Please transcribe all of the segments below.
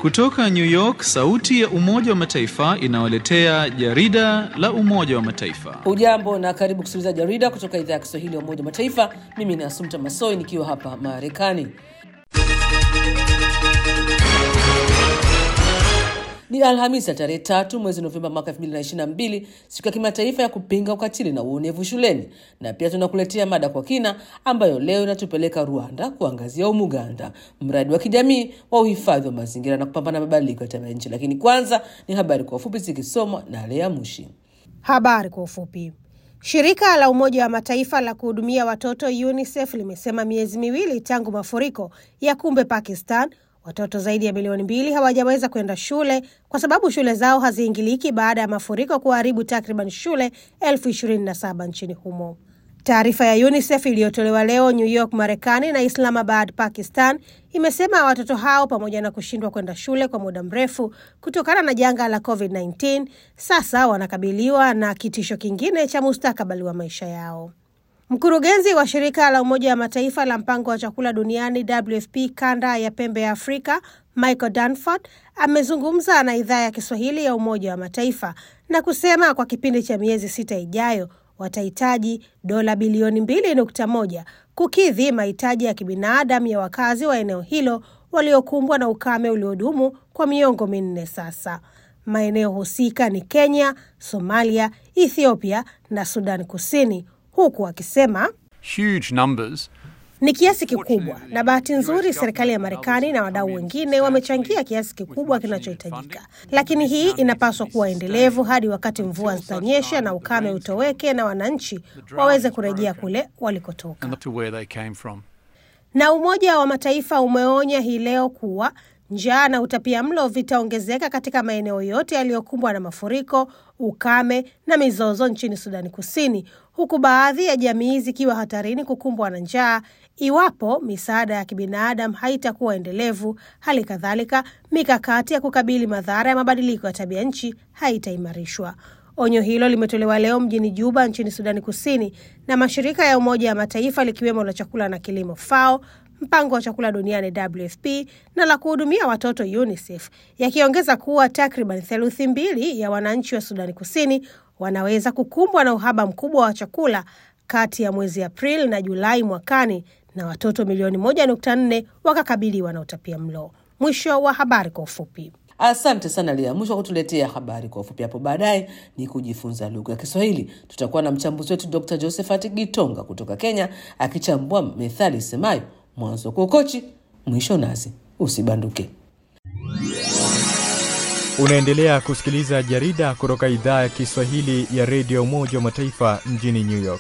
Kutoka New York, sauti ya Umoja wa Mataifa inawaletea jarida la Umoja wa Mataifa. Hujambo na karibu kusikiliza jarida kutoka idhaa ya Kiswahili ya Umoja wa Mataifa. Mimi ni Asumta Masoi nikiwa hapa Marekani. Ni Alhamisi ya tarehe tatu mwezi Novemba mwaka 2022, siku ya kimataifa ya kupinga ukatili na uonevu shuleni, na pia tunakuletea mada kwa kina ambayo leo inatupeleka Rwanda kuangazia Umuganda, mradi wa kijamii wa uhifadhi wa mazingira na kupambana na mabadiliko ya tabia nchi. Lakini kwanza ni habari kwa ufupi zikisomwa na Lea Mushi. Habari kwa ufupi. Shirika la Umoja wa Mataifa la kuhudumia watoto UNICEF limesema miezi miwili tangu mafuriko ya kumbe Pakistan watoto zaidi ya milioni mbili hawajaweza kwenda shule kwa sababu shule zao haziingiliki baada ya mafuriko kuharibu takriban shule elfu ishirini na saba nchini humo. Taarifa ya UNICEF iliyotolewa leo New York, Marekani na Islamabad, Pakistan imesema watoto hao pamoja na kushindwa kwenda shule kwa muda mrefu kutokana na janga la COVID-19 sasa wanakabiliwa na kitisho kingine cha mustakabali wa maisha yao. Mkurugenzi wa shirika la Umoja wa Mataifa la mpango wa chakula duniani WFP kanda ya pembe ya Afrika, Michael Danford amezungumza na idhaa ya Kiswahili ya Umoja wa Mataifa na kusema kwa kipindi cha miezi sita ijayo watahitaji dola bilioni mbili nukta moja kukidhi mahitaji ya kibinadamu ya wakazi wa eneo hilo waliokumbwa na ukame uliodumu kwa miongo minne sasa. Maeneo husika ni Kenya, Somalia, Ethiopia na Sudan Kusini huku akisema huge numbers. ni kiasi kikubwa, na bahati nzuri serikali ya Marekani na wadau wengine wamechangia kiasi kikubwa kinachohitajika, lakini hii inapaswa kuwa endelevu hadi wakati mvua zitanyesha na ukame utoweke na wananchi waweze kurejea kule walikotoka. and to where they came from. Na Umoja wa Mataifa umeonya hii leo kuwa njaa na utapia mlo vitaongezeka katika maeneo yote yaliyokumbwa na mafuriko, ukame na mizozo nchini Sudani Kusini, huku baadhi ya jamii zikiwa hatarini kukumbwa na njaa iwapo misaada ya kibinadamu haitakuwa endelevu. Hali kadhalika, mikakati ya kukabili madhara ya mabadiliko ya tabia nchi haitaimarishwa. Onyo hilo limetolewa leo mjini Juba nchini Sudani Kusini na mashirika ya Umoja wa Mataifa likiwemo la chakula na kilimo FAO, mpango wa chakula duniani WFP na la kuhudumia watoto UNICEF, yakiongeza kuwa takriban theluthi mbili ya wananchi wa Sudani Kusini wanaweza kukumbwa na uhaba mkubwa wa chakula kati ya mwezi Aprili na Julai mwakani na watoto milioni moja nukta nne wakakabiliwa na utapia mlo. Mwisho wa habari kwa ufupi. Asante sana Lia mwisho wa kutuletea habari kwa ufupi. Hapo baadaye ni kujifunza lugha ya Kiswahili. Tutakuwa na mchambuzi wetu Dr Josephat Gitonga kutoka Kenya akichambua methali isemayo mwanzo kukochi mwisho nazi. Usibanduke. Unaendelea kusikiliza jarida kutoka idhaa ya Kiswahili ya redio Umoja wa Mataifa mjini New York.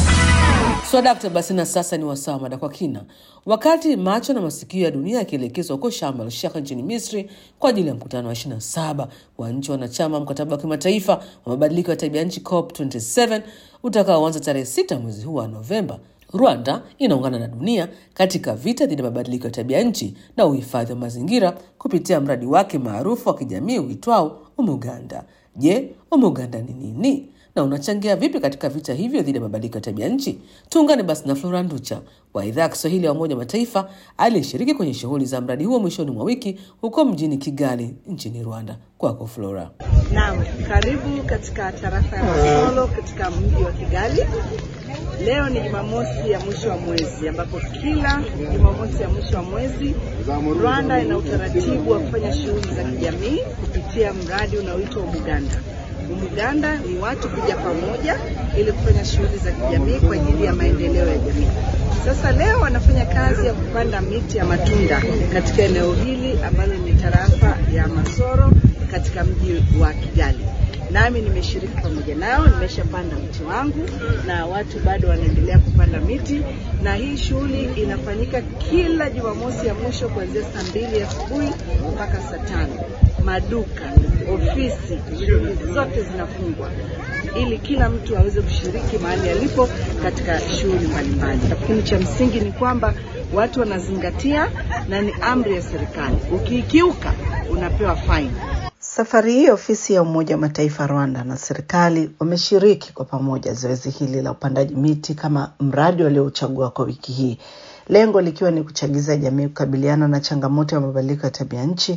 Swadakta basi, na sasa ni wasaa mada kwa kina. Wakati macho na masikio ya dunia yakielekezwa huko Sharm el Sheikh nchini Misri kwa ajili ya mkutano wa 27 wa nchi wanachama mkataba wa kimataifa wa mabadiliko ya tabia nchi COP27 utakaoanza tarehe 6 mwezi huu wa Novemba, Rwanda inaungana na dunia katika vita dhidi ya mabadiliko ya tabia nchi na uhifadhi wa mazingira kupitia mradi wake maarufu wa kijamii uitwao Umuganda. Je, Umuganda ni nini na unachangia vipi katika vita hivyo dhidi ya mabadiliko ya tabia nchi? Tuungane basi na Flora Nducha wa idhaa ya Kiswahili ya Umoja wa Mataifa aliyeshiriki kwenye shughuli za mradi huo mwishoni mwa wiki huko mjini Kigali nchini Rwanda. Kwako Flora. Naam, karibu katika tarafa ya Masolo katika mji wa Kigali. Leo ni Jumamosi ya mwisho wa mwezi ambapo kila Jumamosi ya mwisho wa mwezi Rwanda ina utaratibu wa kufanya shughuli za kijamii kupitia mradi unaoitwa Umuganda. Umuganda ni watu kuja pamoja ili kufanya shughuli za kijamii kwa ajili ya maendeleo ya jamii. Sasa leo wanafanya kazi ya kupanda miti ya matunda katika eneo hili ambalo ni tarafa ya Masoro katika mji wa Kigali. Nami nimeshiriki pamoja nao, nimeshapanda mti wangu na watu bado wanaendelea kupanda miti, na hii shughuli inafanyika kila Jumamosi ya mwisho kuanzia saa mbili asubuhi mpaka saa tano. Maduka, ofisi, shughuli zote zinafungwa ili kila mtu aweze kushiriki mahali alipo katika shughuli mbalimbali. Lakini cha msingi ni kwamba watu wanazingatia na ni amri ya serikali, ukiikiuka unapewa faini. Safari hii ofisi ya Umoja wa Mataifa Rwanda na serikali wameshiriki kwa pamoja zoezi hili la upandaji miti kama mradi waliouchagua kwa wiki hii, lengo likiwa ni kuchagiza jamii kukabiliana na changamoto ya mabadiliko ya tabia nchi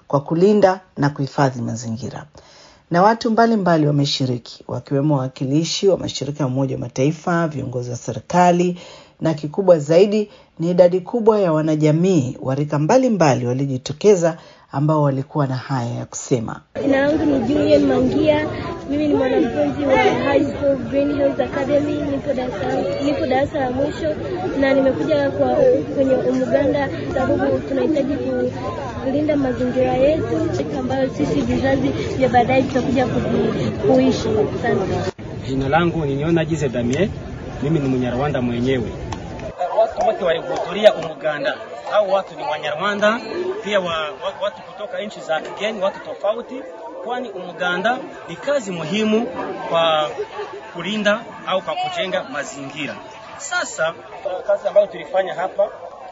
kwa kulinda na kuhifadhi mazingira. Na watu mbalimbali wameshiriki wakiwemo wawakilishi wa mashirika ya Umoja wa Mataifa, viongozi wa serikali na kikubwa zaidi ni idadi kubwa ya wanajamii wa rika mbalimbali waliojitokeza ambao walikuwa na haya ya kusema. Jina langu ni Julian Mangia. Mimi ni mwanafunzi wa High School Green Hills Academy. Nipo darasa nipo darasa la mwisho na nimekuja kwa kwenye umuganda sababu tunahitaji kulinda mazingira yetu ambayo sisi vizazi vya baadaye tutakuja kuvi- kuishi. Asante. Jina langu ni Niona Jize Damie, mimi ni Mnyarwanda mwenyewe. Watu wote walihudhuria umuganda, au watu ni Wanyarwanda pia wa, wa, watu kutoka nchi za kigeni, watu tofauti, kwani umuganda ni kazi muhimu kwa kulinda au kwa kujenga mazingira. Sasa uh, kazi ambayo tulifanya hapa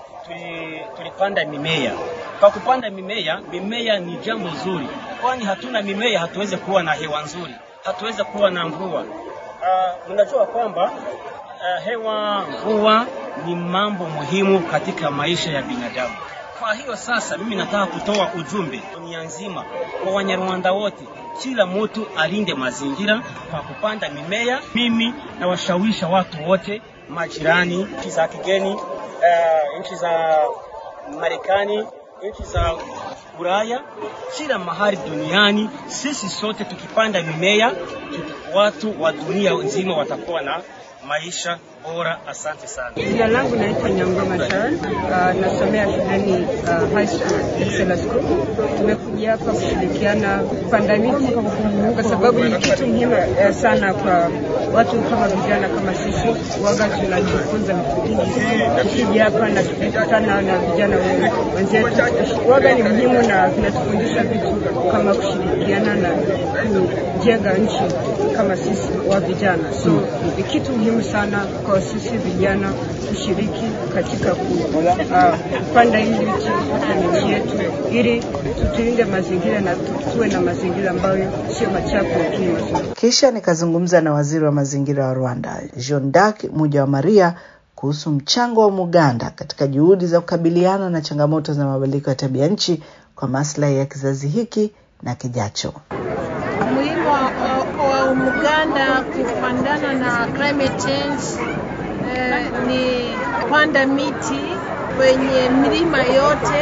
tuli, tulipanda mimea. Kwa kupanda mimea, mimea ni jambo zuri, kwani hatuna mimea hatuwezi kuwa na hewa nzuri, hatuwezi kuwa na mvua. Uh, mnajua kwamba uh, hewa, mvua ni mambo muhimu katika maisha ya binadamu. Kwa hiyo sasa, mimi nataka kutoa ujumbe dunia nzima kwa Wanyarwanda wote, kila mtu alinde mazingira kwa kupanda mimea. Mimi nawashawisha watu wote, majirani, nchi za kigeni, uh, nchi za Marekani, nchi za Ulaya, kila mahali duniani, sisi sote tukipanda mimea, watu wa dunia nzima watakuwa na maisha bora. Asante sana. Jina langu naitwa Nyangoma Sharon. Uh, nasomea shuleni uh, High School Excellence School. Tumekuja hapa kushirikiana kupanda miti kwa sababu ni kitu muhimu uh, sana kwa watu kama vijana kama sisi, waga tunajifunza vitu vingi. Tukija hapa na tukikutana na vijana wenzetu, waga ni muhimu na vinatufundisha vitu kama kushirikiana na kujenga nchi kama sisi wa vijana, so ni kitu muhimu sana kwa sisi vijana kushiriki katika ku- uh, kupanda hii miti kwenye nchi yetu, ili tutulinde mazingira na tu- tuwe na mazingira ambayo sio machafu lakini mazuri. Kisha nikazungumza na waziri wa mazingira wa Rwanda, Jean Darc Muja wa Maria, kuhusu mchango wa Muganda katika juhudi za kukabiliana na changamoto za mabadiliko ya tabia nchi kwa maslahi ya kizazi hiki na kijacho. umuhimu wa, wa, wa Umuganda kupandana na climate change eh, ni kupanda miti kwenye milima yote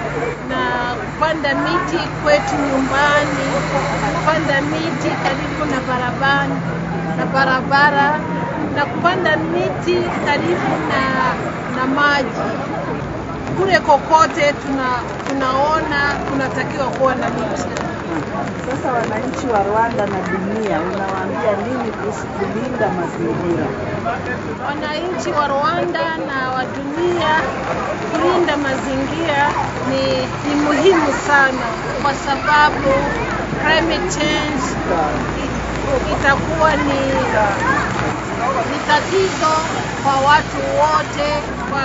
na kupanda miti kwetu nyumbani, kupanda miti karibu na barabara na barabara na kupanda miti karibu na, na maji kule kokote tuna, tunaona kunatakiwa kuwa na miti. Sasa wananchi wa Rwanda na dunia, unawaambia nini kuhusu kulinda mazingira? wananchi wa Rwanda na wa dunia kulinda mazingira ni, ni muhimu sana kwa sababu climate change i- itakuwa ni, ni tatizo kwa watu wote, kwa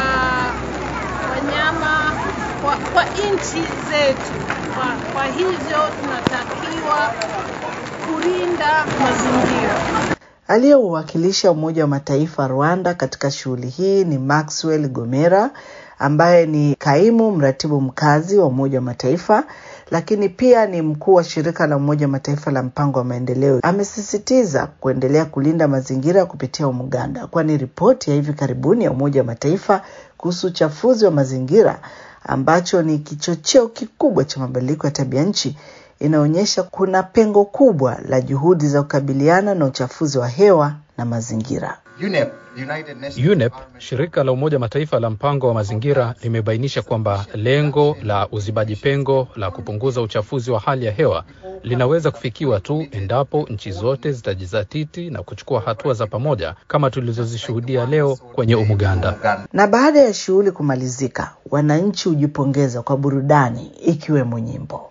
wanyama, kwa, kwa nchi zetu. Kwa, kwa hivyo tunatakiwa kulinda mazingira. Aliyeuwakilisha Umoja wa Mataifa Rwanda katika shughuli hii ni Maxwell Gomera ambaye ni kaimu mratibu mkazi wa Umoja wa Mataifa, lakini pia ni mkuu wa shirika la Umoja wa Mataifa la mpango wa maendeleo. Amesisitiza kuendelea kulinda mazingira kupitia Umuganda, kwani ripoti ya hivi karibuni ya Umoja wa Mataifa kuhusu uchafuzi wa mazingira ambacho ni kichocheo kikubwa cha mabadiliko ya tabia nchi inaonyesha kuna pengo kubwa la juhudi za kukabiliana na uchafuzi wa hewa na mazingira. UNEP, shirika la Umoja Mataifa la mpango wa mazingira, limebainisha kwamba lengo la uzibaji pengo la kupunguza uchafuzi wa hali ya hewa linaweza kufikiwa tu endapo nchi zote zitajizatiti na kuchukua hatua za pamoja kama tulizozishuhudia leo kwenye Umuganda. Na baada ya shughuli kumalizika, wananchi hujipongeza kwa burudani ikiwemo nyimbo.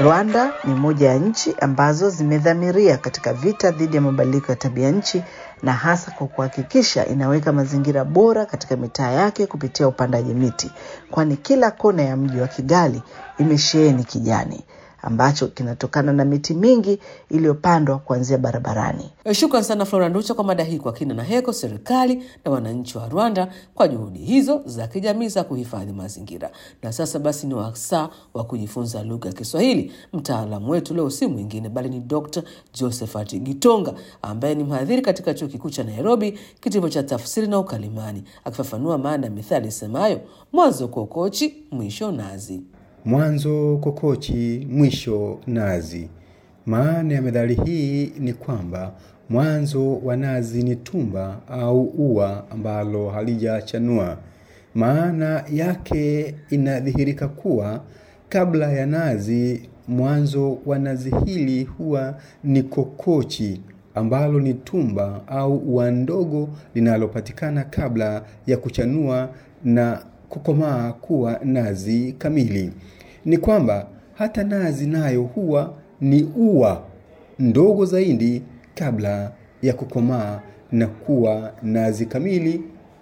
Rwanda ni moja ya nchi ambazo zimedhamiria katika vita dhidi ya mabadiliko ya tabia nchi na hasa kwa kuhakikisha inaweka mazingira bora katika mitaa yake kupitia upandaji miti, kwani kila kona ya mji wa Kigali imesheheni kijani ambacho kinatokana na miti mingi iliyopandwa kuanzia barabarani. Shukran sana Flora Nducha kwa mada hii kwa kina na heko serikali na wananchi wa Rwanda kwa juhudi hizo za kijamii za kuhifadhi mazingira. Na sasa basi ni wasaa wa kujifunza lugha ya Kiswahili. Mtaalamu wetu leo si mwingine bali ni Dr. Josephat Gitonga ambaye ni mhadhiri katika chuo kikuu cha Nairobi, kitivo cha tafsiri na ukalimani, akifafanua maana ya mithali isemayo mwanzo kokochi, mwisho nazi. Mwanzo kokochi, mwisho nazi. Maana ya methali hii ni kwamba mwanzo wa nazi ni tumba au ua ambalo halijachanua. Maana yake inadhihirika kuwa kabla ya nazi, mwanzo wa nazi hili huwa ni kokochi ambalo ni tumba au ua ndogo linalopatikana kabla ya kuchanua na kukomaa kuwa nazi kamili. Ni kwamba hata nazi nayo huwa ni ua ndogo zaidi kabla ya kukomaa na kuwa nazi kamili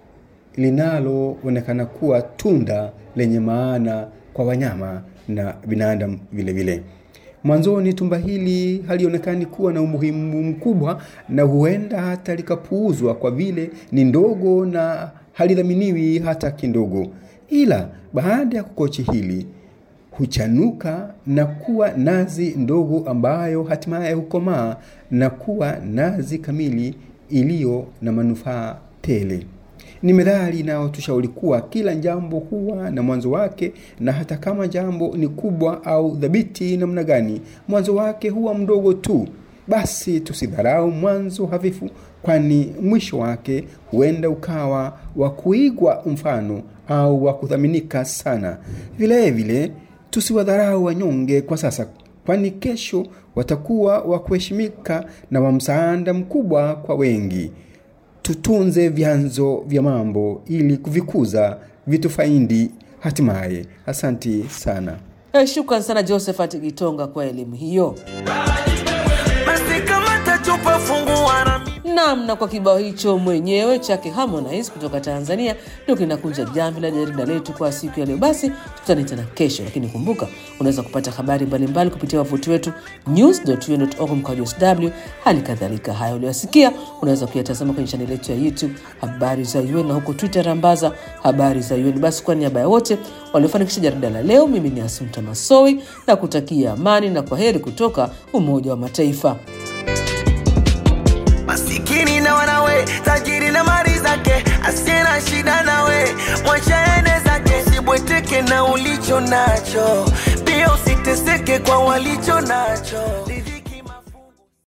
linaloonekana kuwa tunda lenye maana kwa wanyama na binadamu vile vile. Mwanzoni tumba hili halionekani kuwa na umuhimu mkubwa na huenda hata likapuuzwa kwa vile ni ndogo na halidhaminiwi hata kidogo. Ila baada ya kukochi hili huchanuka na kuwa nazi ndogo ambayo hatimaye hukomaa na kuwa nazi kamili iliyo na manufaa tele. Ni methali inayotushauri kuwa kila jambo huwa na mwanzo wake, na hata kama jambo ni kubwa au dhabiti namna gani, mwanzo wake huwa mdogo tu. Basi tusidharau mwanzo hafifu, kwani mwisho wake huenda ukawa wa kuigwa mfano au wa kuthaminika sana. Vile vile tusiwadharau wanyonge kwa sasa, kwani kesho watakuwa wa kuheshimika na wa msaada mkubwa kwa wengi. Tutunze vyanzo vya mambo ili kuvikuza vitufaidi hatimaye. Asanti sana. Eh, Shukran sana Josephat Gitonga kwa elimu hiyo. Naam, na kwa kibao hicho mwenyewe chake Harmonize kutoka Tanzania ndio kinakunja jamvi la jarida letu kwa siku ya leo. Basi tukutane tena kesho, lakini kumbuka unaweza kupata habari mbalimbali kupitia wavuti wetu news.un.org mkwaju sw. Hali kadhalika haya uliyosikia unaweza kuyatazama kwenye chaneli yetu ya YouTube habari za UN na huko Twitter rambaza habari za UN. Basi kwa niaba ya wote waliofanikisha jarida la leo, mimi ni Asumta Masowi na kutakia amani na kwa heri kutoka Umoja wa Mataifa. masikini na wanawe, tajiri na mali zake, asiye na shida nawe, mwacha ende zake, usibweteke na ulicho nacho, pia usiteseke kwa walicho nacho.